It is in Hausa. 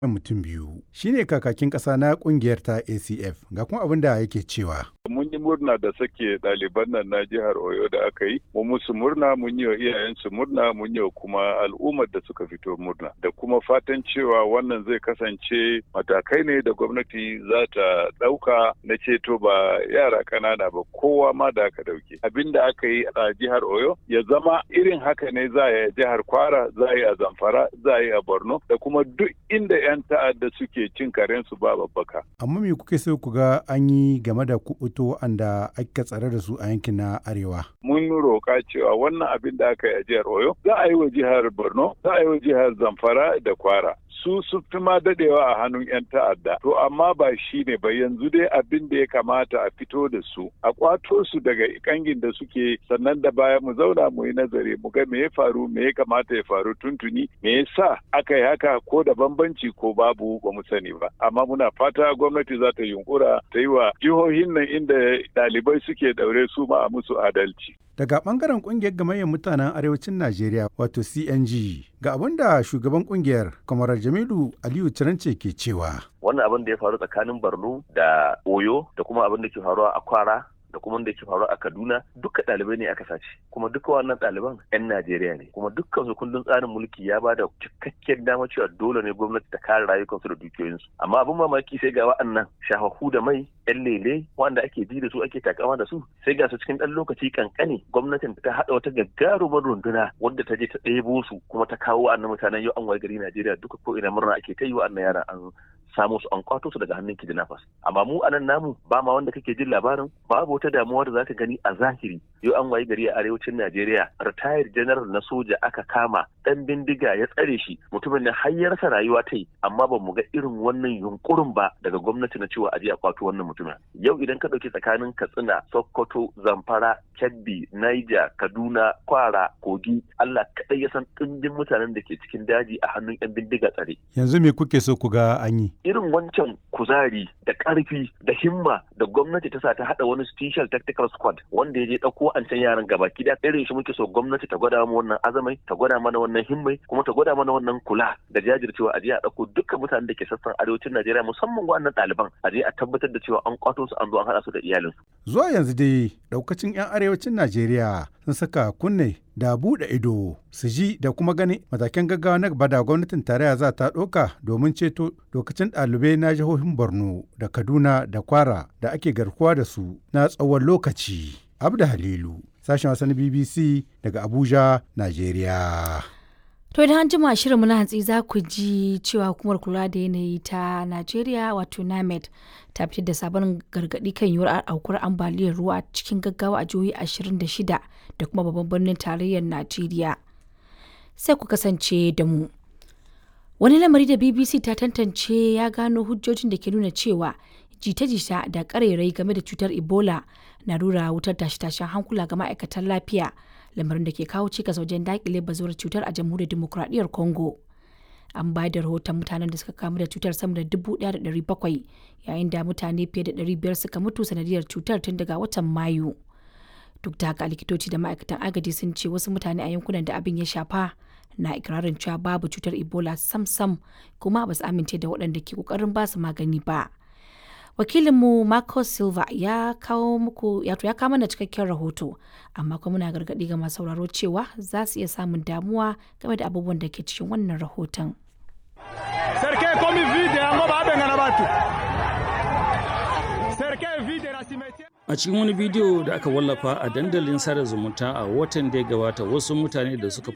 mutum biyu shine kakakin ƙasa na ƙungiyar ta acf ga kuma abin da yake cewa mun yi murna da sake ɗaliban nan na jihar oyo da aka yi mu musu murna mun yi wa iyayensu murna mun yi wa kuma al'ummar da suka fito murna da kuma fatan cewa wannan zai kasance matakai ne da gwamnati za ta ɗauka na ceto ba yara ƙanana ba kowa ma da aka ɗauke abin da aka yi a jihar oyo ya zama irin haka ne za a yi a jihar kwara za a yi a zamfara za a yi a borno da kuma duk inda 'yan ta'adda suke cin karensu ba babbaka amma me kuke so ku ga an yi game da kubuto wanda aka tsare da su a yankin na arewa mun roƙa cewa wannan abin da aka yi a jihar oyo za a yi wa jihar borno za a yi wa jihar zamfara da kwara su su fi ma dadewa a hannun 'yan ta'adda to amma ba shi ne ba yanzu dai abin da ya kamata a fito da su a kwato su daga kangin da suke sannan da baya mu zauna mu yi nazari mu ga me ya faru me ya kamata ya faru tuntuni me yasa aka yi haka ko da bambanci ko babu ba mu sani ba amma muna fata gwamnati za ta yunkura ta yi wa jihohin nan inda ɗalibai suke daure su ma a musu adalci daga bangaren kungiyar gamayyar mutanen arewacin najeriya wato cng ga abin da shugaban kungiyar kwamarar jamilu aliyu cirance ke cewa wannan abin da ya faru tsakanin borno da oyo da kuma abin da ke faruwa a kwara da kuma da ke faru a Kaduna duka ɗalibai ne aka sace kuma duka wannan ɗaliban 'yan Najeriya ne kuma dukkan su kundin tsarin mulki ya bada cikakken dama cewa dole ne gwamnati ta kare rayukansu da dukiyoyinsu amma abin mamaki sai ga wa'annan shahahu da mai 'yan lele wanda ake ji da su ake takama da su sai ga su cikin ɗan lokaci kankane gwamnatin ta haɗa wata gagarumar runduna wadda ta je ta ɗebo su kuma ta kawo wa'annan mutanen yau an waye gari Najeriya duka ko ina murna ake ta yi wa'annan yaran an samu su an kwato su daga hannun kidnappers amma mu anan namu ba ma wanda kake jin labarin babu wata damuwa da zaka gani a zahiri yau an wayi gari a arewacin Najeriya retired general na soja aka kama dan bindiga ya tsare shi mutumin da har ya rasa rayuwa ta yi amma ba mu ga irin wannan yunkurin ba daga gwamnati na cewa aje a kwato wannan mutumin yau idan ka dauki tsakanin Katsina Sokoto Zamfara Kebbi Niger Kaduna Kwara Kogi Allah kadai ya san ɗimbin mutanen da ke cikin daji a hannun yan bindiga tsare yanzu me kuke so ku ga an yi irin wancan kuzari da ƙarfi da himma da gwamnati ta sa ta haɗa wani special tactical squad wanda ya je ɗauko an can yaran gaba da irin shi muke so gwamnati ta gwada mu wannan azamai ta gwada mana wannan himmai kuma ta gwada mana wannan kula da jajircewa a je a ɗauko dukkan mutanen da ke sassan arewacin Najeriya musamman wannan ɗaliban a je a tabbatar da cewa an kwato su an zo an haɗa su da iyalinsu. Zuwa yanzu dai ɗaukacin 'yan arewacin Najeriya sun saka kunne da buɗe ido su ji da kuma gani matakan gaggawa na gaba da gwamnatin tarayya za ta ɗauka domin ceto lokacin ɗalibai na jihohin borno da kaduna da kwara da ake garkuwa da su na tsawon lokaci abda halilu sashen wasan bbc daga abuja najeriya To idan an jima shirinmu na hantsi za ku ji cewa hukumar kula da yanayi ta Najeriya wato NAMED ta fitar da sabon gargaɗi kan yiwuwar aukuwar ambaliyar ruwa cikin gaggawa a jihohi 26 da kuma babban birnin tarayyar Najeriya. Sai ku kasance da mu. Wani lamari da BBC ta tantance ya gano hujjojin da ke nuna cewa jita-jita da ƙarairayi game da cutar Ebola na rura wutar tashe-tashen hankula ga ma'aikatan lafiya. lamarin da ke kawo cikas wajen dakile bazuwar cutar a jamhuriyar demokuraɗiyyar congo an bayar da rahoton mutanen da suka kamu da cutar sama da dubu ɗaya da ɗari bakwai yayin da mutane fiye da ɗari biyar suka mutu sanadiyar cutar tun daga watan mayu duk da haka likitoci da ma'aikatan agaji sun ce wasu mutane a yankunan da abin ya shafa na ikirarin cewa babu cutar ebola sam-sam kuma ba su amince da waɗanda ke ƙoƙarin ba su magani ba wakilinmu Marcos Silva ya kawo muku ya ya kawo mana cikakken rahoto amma kuma muna gargaɗi ga masu sauraro cewa za su iya samun damuwa game da abubuwan da ke cikin wannan rahoton. A cikin wani bidiyo da aka wallafa a dandalin sada zumunta a watan da ya gabata wasu mutane da suka